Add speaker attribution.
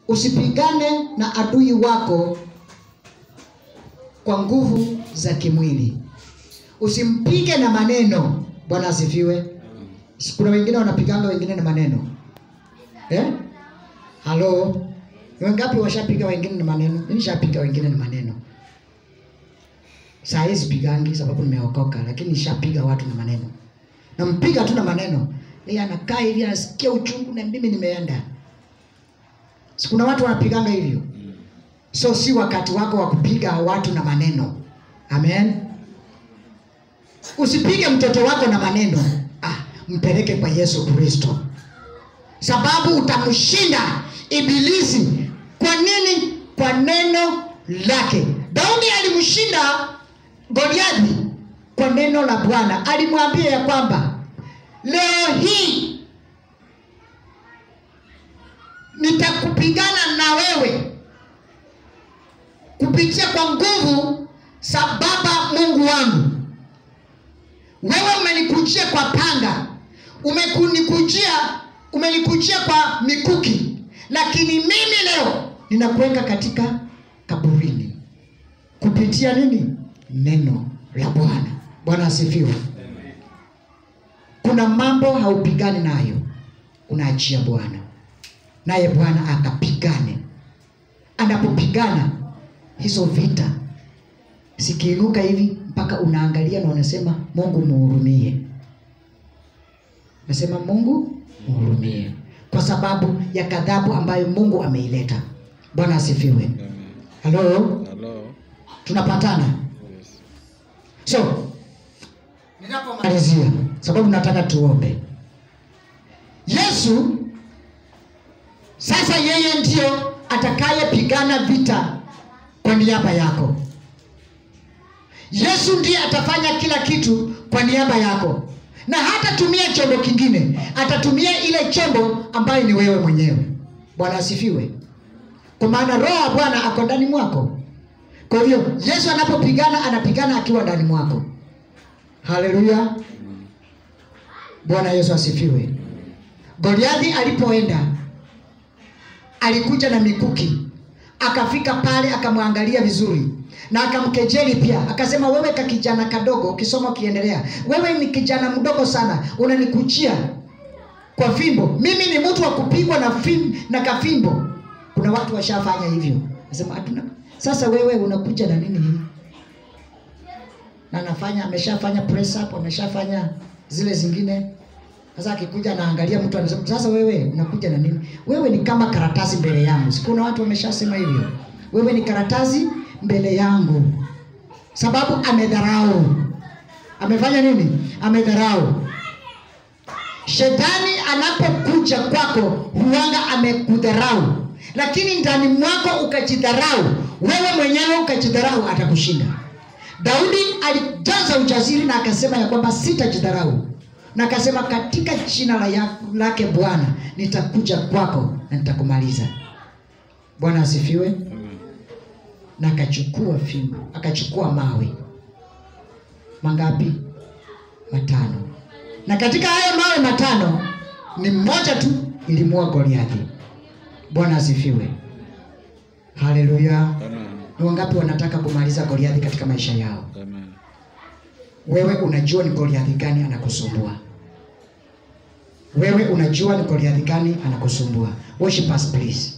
Speaker 1: usipigane na adui wako kwa nguvu za kimwili usimpige na maneno bwana asifiwe kuna wengine wanapiganga wengine na maneno eh? halo Ni wangapi washapiga wengine na maneno Mimi nishapiga wengine na maneno saa hizi pigangi sababu nimeokoka lakini nishapiga watu na maneno nampiga tu na maneno yeye anakaa hivi anasikia uchungu na mimi nimeenda si kuna watu wanapiganga hivyo so si wakati wako wa kupiga watu na maneno amen usipige mtoto wako na maneno ah, mpeleke kwa yesu kristo sababu utamshinda ibilisi kwa nini kwa neno lake daudi alimshinda goliathi kwa neno la bwana alimwambia ya kwamba leo hii nitakupigana na wewe kupitia kwa nguvu za baba mungu wangu wewe umenikujia kwa panga umenikujia umenikujia kwa mikuki lakini mimi leo ninakuweka katika kaburini kupitia nini neno la bwana bwana asifiwe kuna mambo haupigani nayo unaachia bwana naye bwana akapigane anapopigana hizo vita sikiinuka hivi mpaka unaangalia na unasema mungu muhurumie nasema mungu muhurumie kwa sababu ya kadhabu ambayo mungu ameileta bwana asifiwe halo
Speaker 2: Hello.
Speaker 1: tunapatana
Speaker 2: Yes.
Speaker 1: so ninapomalizia sababu nataka tuombe yesu sasa yeye ndio atakayepigana vita kwa niaba yako yesu ndiye atafanya kila kitu kwa niaba yako na hatatumia chombo kingine atatumia ile chombo ambayo ni wewe mwenyewe bwana asifiwe kwa maana roho wa bwana ako ndani mwako kwa hivyo yesu anapopigana anapigana akiwa ndani mwako haleluya bwana yesu asifiwe goliathi alipoenda alikuja na mikuki akafika pale akamwangalia vizuri na akamkejeli pia akasema wewe ka kijana kadogo ukisoma ukiendelea wewe ni kijana mdogo sana unanikujia kwa fimbo mimi ni mtu wa kupigwa na fim, na kafimbo kuna watu washafanya hivyo nasema hatuna sasa wewe unakuja na nini hii na anafanya ameshafanya press up ameshafanya zile zingine sasa akikuja anaangalia mtu anasema sasa wewe unakuja na nini wewe ni kama karatasi mbele yangu si kuna watu wameshasema hivyo wewe ni karatasi mbele yangu sababu amedharau amefanya nini amedharau shetani anapokuja kwako huanga amekudharau lakini ndani mwako ukajidharau wewe mwenyewe ukajidharau atakushinda daudi alijaza ujasiri na akasema ya kwamba sitajidharau na akasema katika jina la ya- lake bwana nitakuja kwako na nitakumaliza bwana asifiwe
Speaker 2: Amen.
Speaker 1: na akachukua fimbo akachukua mawe mangapi matano na katika hayo mawe matano ni mmoja tu ilimua goliathi bwana asifiwe haleluya
Speaker 2: Amen.
Speaker 1: ni wangapi wanataka kumaliza goliathi katika maisha yao
Speaker 2: Amen.
Speaker 1: wewe unajua ni goliathi gani anakusumbua wewe unajua ni goliathi gani anakusumbua worship us please